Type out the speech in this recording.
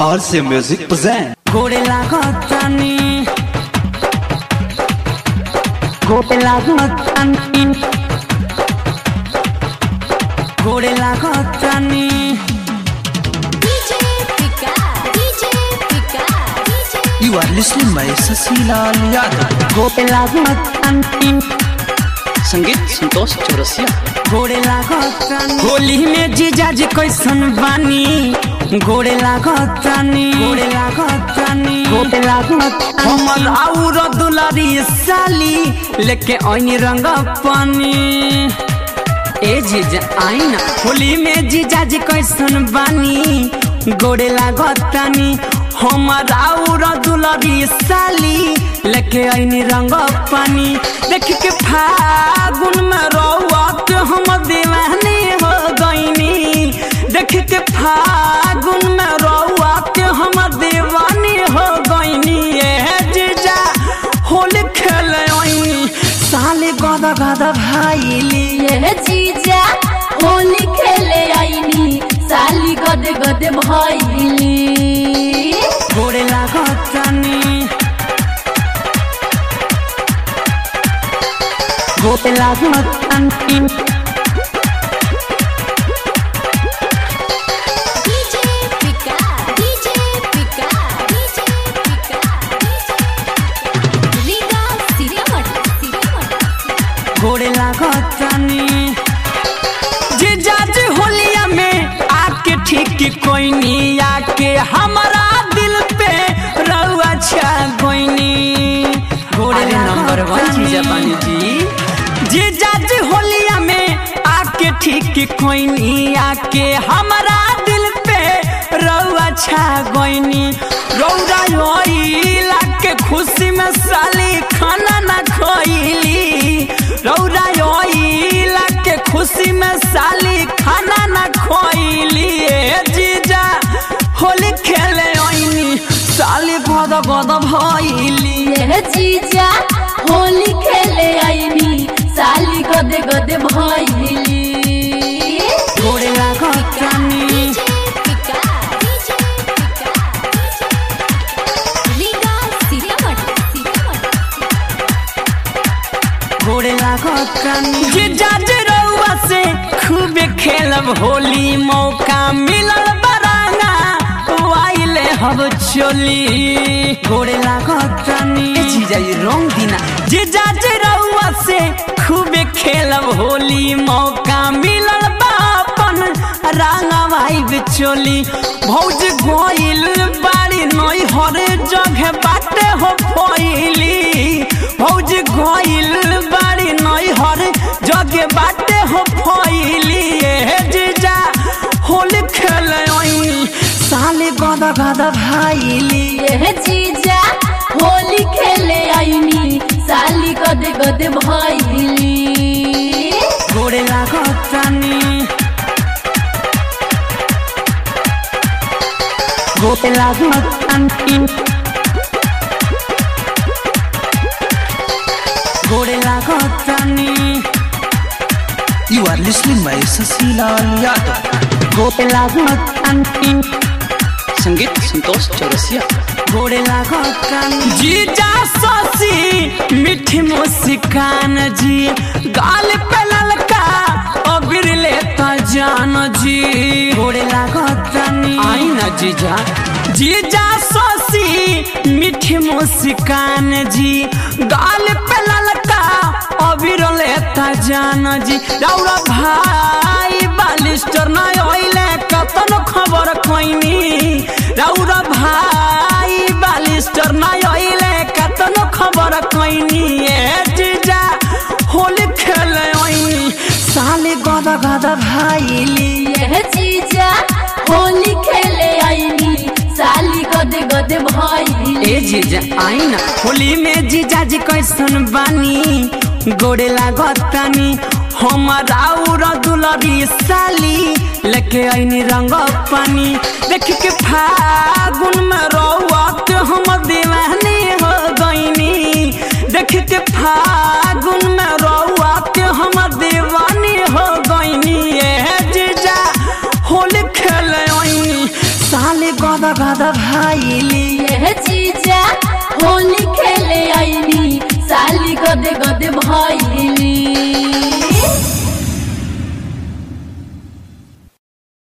RC Music present. गोड़े लागतानी गोड़े लागतानी गोड़े लागतानी DJ Pika, DJ Pika, DJ You are listening by Sasilaal Yadav. गोड़े लागतानी संगीत संतोष चौरसिया गोड़े लागतानी होली में जीजाजी कैसन बानी गोड़े लागतानी गोड़े लागतानी गोड़े लागतानी हमर आउर दुलारी साली लेके ऐनी रंग पानी ए जीजा आई ना होली में जीजाजी कैसन बानी गोड़े लागतानी हमर आउर दुलारी साली लेके ऐनी रंग पानी देख के फागुन में रौत हम दीवानी हो गईनी देख के फागुन में रौत हम दीवानी हो गईनी ए जीजा होली खेले ऐनी साले गदा गदा भाईली ये जीजा होली खेले आईनी साली गदे गदे भइली गोड़े लागतानी गोड़े लागतानी DJ Pika, DJ Pika, DJ Pika, Liga Siriamata, Siriamata. गोड़े लागतानी जीजाजी होलिया में आके ठीक कोई नहीं आके हमारा दिल पे रउआ छा कोइनी गोड़े नंबर वन जीजा बानी जी जीजाजी होलिया में आके ठीक कोई नहीं आके हमारा दिल पे रउआ छा गोइनी रौरा योइला के खुशी में साली खाना ना खोइली रौरा योइला के खुशी में साली खाना ना खोइली ए जीजा होली खेले ओइनी साली गद गद भइली ये जीजा होली खेले आईनी साली गदे गदे भइली गोड़े लागतानी Pika, DJ Pika, Liga Siriamata, Siriamata. गोड़े लागतानी जीजाजी रउआ से खूबे खेलब होली मौका मिलल बरांगा वाइले हब चोली गोड़े लागतानी ए जीजा ये रंग दिना जीजाजी रउआ से खूबे खेलब होली मौका मिलल बापन रांगा भाई बिचोली भौज गोइल बाड़ी नई हर जगह बाटे हो फैली भौज गोइल बाड़ी नई हर जगह बाटे हो फैली ए जीजा होली खेले ओइनी साले गदा गदा भाईली ये जीजा होली खेले आईनी साली गदे गदे भइली गोड़े लागतानी गोड़े लागतानी गोड़े लागतानी You are listening by Sasilaal Yadav. गोड़े लागतानी संगीत संतोष चौरसिया गोड़े लागतानी जीजा ससी मीठी मुस्कान जी गाल पे ललका अबिर लेता जान जी गोड़े लागतानी आई ना जीजा जीजा ससी मीठी मुस्कान जी गाल पे ललका अबिर लेता जान जी रौरा भाई बालिस्टर ना ओइले कतन खबर कोइनी रौरा भाई बालिस्टर ना ओइले कतन खबर कोइनी ए जीजा होली खेले ओइनी साले गदा गदा भाईली ये जीजा होली खेले आईनी साली गदे गदे भइली ए जीजा आई ना होली में जीजा जी कैसन बानी गोड़े लागतानी हमर आउर दुलरी साली लेके ऐनी रंग पानी देख के फागुन में रौत हम दीवानी हो गईनी देख के फागुन में रौत हम दीवानी हो गईनी ए जीजा होली खेले ऐनी साले गदा गद भाईली ये जीजा होली खेले आईनी साली गदे गदे भइली